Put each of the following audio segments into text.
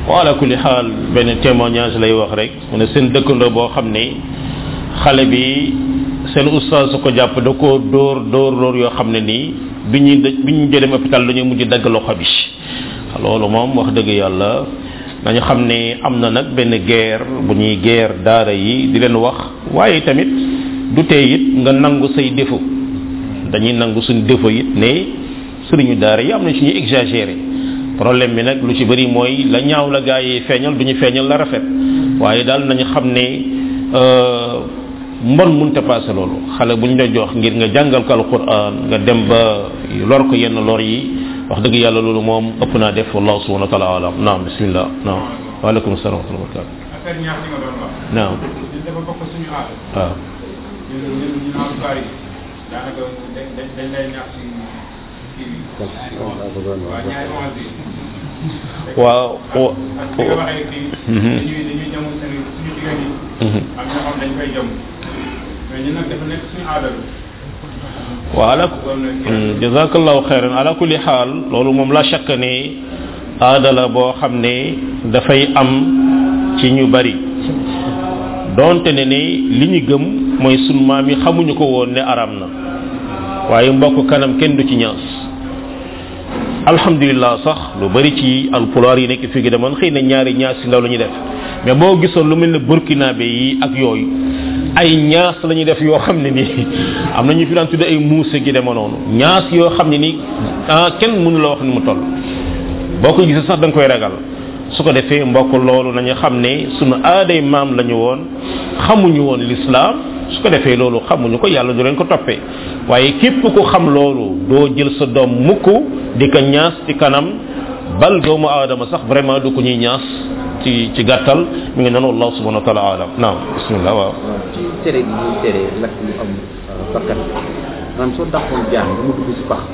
wala kulli xaal benn témoignage lay wax rek mu ne seen dëkkandoo boo xam ne xale bi seen oustaz su ko jàpp da koo dóor dóor dóor yoo xam ne nii bi ñuy bi ñu jëlee hôpital dañuy mujj dagg loxo bi loolu moom wax dëgg yàlla dañu xam ne am na nag benn guerre bu ñuy guerre daara yi di leen wax waaye tamit du tee it nga nangu say défaut dañuy nangu suñu défaut it ne sëriñu daara yi am na suñuy exagéré problème bi nag lu ci bëri mooy la ñaaw la gaa yi feeñal du ñu feeñal la rafet waaye daal nañu xam ne mbon munta passé loolu xale bu ñu la jox ngir nga jàngal ko alquran nga dem ba lor ko yenn lor yi wax dëgg yàlla loolu moom ëpp naa def wallahu subhanahu wa taala alam naam bismillah naam waaleykum salaam wa rahmatullah affaire ñaax li nga doon wax naam ñun dafa bokk suñu aada waaw ñun ñun ñu naan bari daanaka dañ dañ dañ lay ñaax ci kii bi waaw ñaari onze yi waaw wa- ak li nga waxee fii dañuy dañuy jamu seen suñu jigéen yi am ñoo xam dañ koy jam mais ñun nag dafa nekk suñu aada la wa ala jazakallahu khairan ala kulli xaal loolu moom la shakk ne aada la boo xam ne dafay am ci ñu bari donte ne ne li ñu gëm mooy sunu maam yi xamuñu ko woon ne aram na waaye mbokk kanam kenn du ci ñaas alhamdulillah sax lu bari ci alpulaar yi nekk fii gi demoon xëy na ñaari ñaas si ndaw la ñuy def mais boo gisoon lu mel ne burkinabé yi ak yooyu ay ñaas la ñuy def yoo xam ne nii am na ñu fi daan tudde ay muuse gi dema noonu ñaas yoo xam ne nii ah kenn mënu la wax ni mu toll boo ko gisee sax da nga koy ragal su ko defee mbokk loolu nañu xam ne sunu aaday maam la ñu woon xamuñu woon l'islam su ko defee loolu xamuñu ko yàlla du leen ko toppee waaye képp ku xam loolu doo jël sa doom mukk di ko ñaas ci kanam bal doomu aadama sax vraiment du ko ñuy ñaas ci ci gàttal mi ngi noonu allah subhanahu wa taala alam naam bismillah waaw ci tere bi ñuy tere lakk lu am bakkan maanaam soo dàqoon jaan ba mu dugg si pax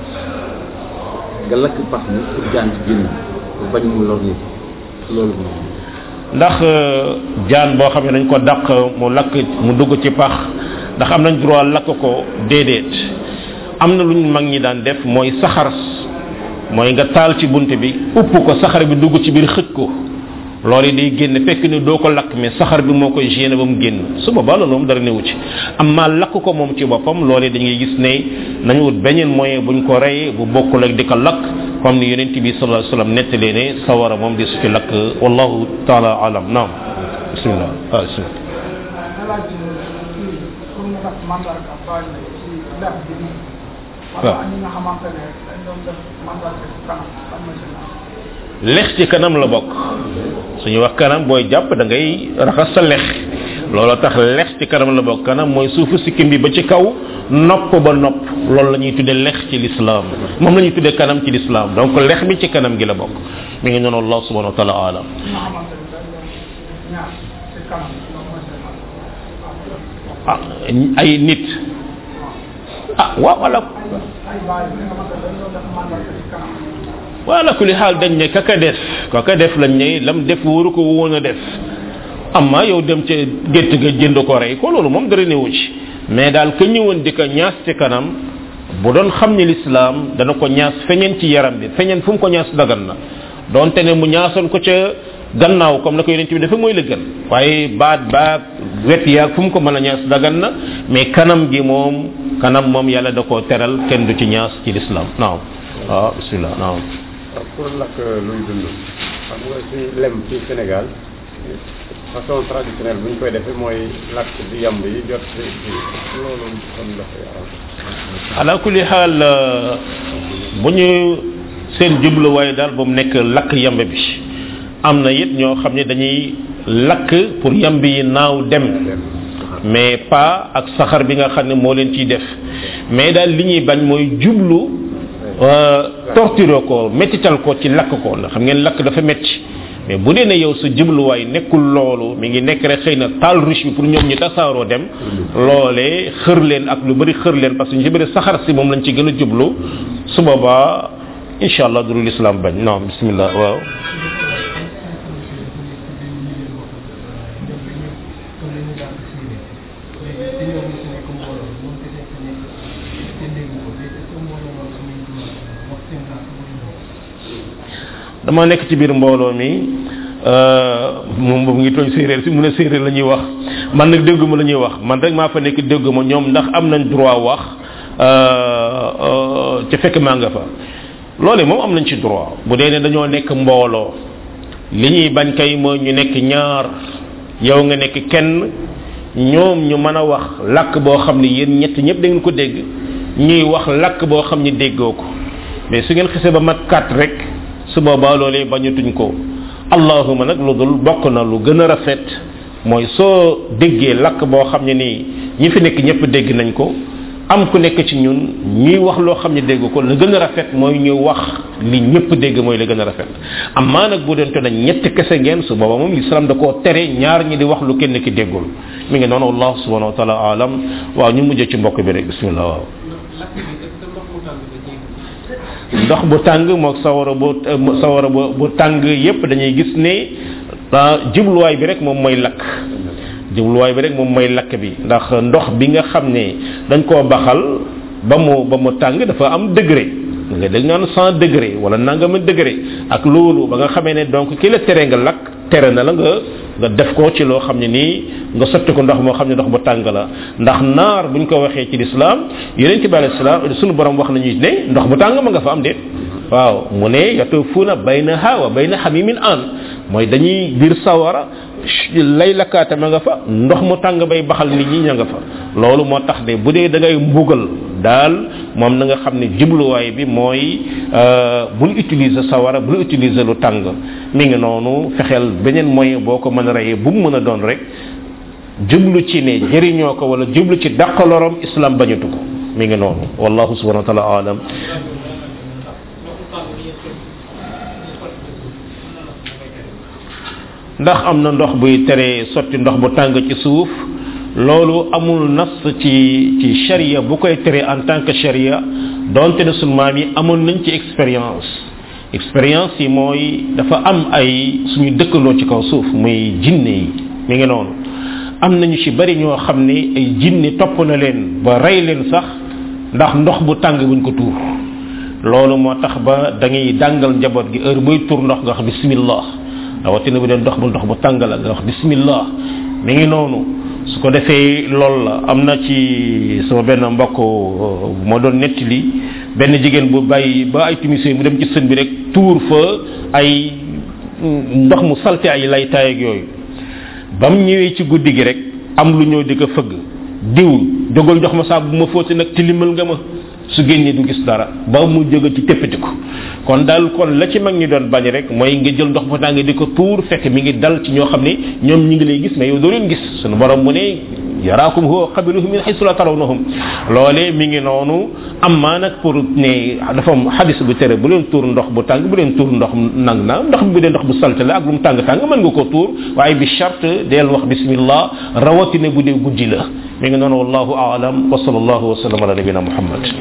nga lakk pax mi pour jaan ci génn pour bañ mu lor nit loolu moom ndax jaan boo xam ne dañ ko dàq mu lakk mu dugg ci pax ndax am nañ droit lakk ko déedéet am na lu ñu mag ñi daan def mooy saxar mooy nga taal ci bunt bi upp ko saxar bi dugg ci biir xëj ko loolu day génn fekk ni doo ko lakk mais saxar bi moo koy génne ba mu génn su boobaa loolu moom dara newu ci amma lakk ko moom ci boppam loolu dañuy gis ne nañu wut beneen moyen buñ ko rey bu bokkul ak di ko lakk comme ni yonent bi sallallahu alayhi wasallam nettalee ne sawara moom di su ci lakk wallahu taala alam naam bismillah ah bismillah lex ci kanam la bokk suñu wax kanam booy jàpp da ngay raxas sa lex loolu tax lex ci kanam la bokk kanam mooy suufu sikkim bi ba ci kaw nopp ba nopp loolu la ñuy tudde lex ci l'islam moom la ñuy tudde kanam ci l'islam donc lex bi ci kanam gi la bokk mi ngi noonu allah subhanahu wa taala alam ah ay nit ah waaw wala wala kulli xaal dañ ne kaka def kaka def lañ ne lam def waru ko woon a def amma yow dem ca gétt ga jënd ko rey ko loolu moom dara newu ci mais daal ka ñëwoon di ko ñaas ci kanam bu doon xam ni l'islam dana ko ñaas feñeen ci yaram bi feñeen fu mu ko ñaas dagan na donte ne mu ñaasoon ko ca gannaaw comme na ko yonent bi dafa mooy la gën waaye baat baat wet yaag fu mu ko mën a ñaas dagan na mais kanam gi moom kanam moom yàlla da koo teral kenn du ci ñaas ci l'islam naam waaw bismillah naam pour lakk luy dund xam nga ci lem ci Sénégal façon traditionnelle bu ñu koy defee mooy lakk di yamb yi jot ci ci loolu kon dafay am ala kulli xaal bu ñu seen jubluwaay daal ba mu nekk lakk yamb bi am na it ñoo xam ne dañuy lakk pour yamb yi naaw dem mais pas ak saxar bi nga xam ne moo leen ciy def mais daal li ñuy bañ mooy jublu torturer ko mettital ko ci lakk ko ndax xam ngeen lakk dafa metti mais bu dee ne yow sa jubluwaay nekkul loolu mi ngi nekk rek xëy na taal ruche bi pour ñoom ñu tasaaroo dem loolee xër leen ak lu bëri xër leen parce que ñu ci bëri saxar si moom lañ ci gën a jublu su boobaa incha allah durul islam bañ non bismillah waaw dama nekk ci biir mbooloo mi moom boobu ngi tooñ séeréer si mu ne séeréer la ñuy wax man nag dégguma la ñuy wax man rek maa fa nekk dégguma ñoom ndax am nañ droit wax ca fekk maa nga fa loole moom am nañ ci droit bu dee ne dañoo nekk mbooloo li ñuy bañ kay mooy ñu nekk ñaar yow nga nekk kenn ñoom ñu mën a wax làkk boo xam ne yéen ñett ñëpp da ngeen ko dégg ñuy wax làkk boo xam ne déggoo ko mais su ngeen xisee ba mat kat rek su boobaa loolee bañatuñ ko allahuma nag lu dul bokk na lu gën a rafet mooy soo déggee làkk boo xam ne nii ñi fi nekk ñëpp dégg nañ ko am ku nekk ci ñun ñuy wax loo xam ne dégg ko la gën a rafet mooy ñu wax li ñëpp dégg mooy la gën a rafet amaa nag bu doonte na ñetti kese ngeen su booba moom l'islam da koo tere ñaar ñi di wax lu kenn ki déggul mi ngi noonu allah subhanahu wa taala alam waaw ñu mujjee ci mbokk bi rek bismillah waaw ndox bu tàng moog sawara bu sawara bu bu tàng yépp dañuy gis ne jubluwaay bi rek moom mooy lakk jubluwaay bi rek moom mooy lakk bi ndax ndox bi nga xam ne dañ koo baxal ba mu ba mu tàng dafa am degré nga dégg naan cent degré wala nangama degré ak loolu ba nga xamee ne donc ki la tere nga lakk tere na la nga nga def ko ci loo xam ne nii nga sotti ko ndox moo xam ne ndox bu tàng la ndax naar buñ ko waxee ci lislaam yeneen ci bàyyi lislaam suñu borom wax nañu ne ndox bu tàng ma nga fa am déet waaw mu ne yatufuuna baynaha wa bayna hamimin an mooy dañuy biir sawara lay lakkaate ma nga fa ndox mu tàng bay baxal nit ñi ña nga fa loolu moo tax de bu dee da ngay mbugal daal moom na nga xam ne jubluwaay bi mooy bul utiliser sawara bul utiliser lu tàng mi ngi noonu fexeel beneen moyen boo ko mën a reyee bu mu mën a doon rek jublu ci ne jëriñoo ko wala jublu ci dàqalorom islam bañatu ko mi ngi noonu wallahu subhanahu wa taala alam ndax am na ndox buy tere sotti ndox bu tàng ci suuf loolu amul nas ci ci sharia bu koy tere en tant que sharia donte ne sunu maam yi amoon nañ ci expérience expérience yi mooy dafa am ay suñu dëkkandoo ci kaw suuf muy jinne yi mi ngi noonu am nañu ci bari ñoo xam ne ay jinne topp na leen ba rey leen sax ndax ndox bu tàng buñ ko tuur loolu moo tax ba da ngay dàngal njaboot gi heure buy tuur ndox nga wax bismillah rawatina bu dee ndox bu ndox bu tàng la nga wax bismillah mi ngi noonu su ko defee loolu la am na ci sama benn mbokk moo doon nettali benn jigéen bu bàyyi ba ay timisee mu dem ci sën bi rek tuur fa ay ndox mu salte ay lay taay ak yooyu ba mu ñëwee ci guddi gi rek am lu ñëw di ko fëgg diw jógal jox ma saabu bu ma fóoti nag tilimal nga ma su génnee du gis dara ba mu jóge ci téppati ko kon daal kon la ci mag ñi doon bañ rek mooy nga jël ndox bu tàng di ko tuur fekk mi ngi dal ci ñoo xam ne ñoom ñi ngi lay gis mais yow doo leen gis sunu borom mu ne yaraakum huwa qabiluhum min haythu la tarawnahum loolee mi ngi noonu amma nag pour ne dafa am hadis bu tere bu leen tuur ndox bu tàng bu leen tuur ndox nang na ndox bu dee ndox bu salte la ak lu mu tàng tàng mën nga ko tuur waaye bi charte deel wax bismillah rawatina bu dee guddi la mi ngi noonu wallahu aalam wa sallallahu wa sallam ala nabina muhammad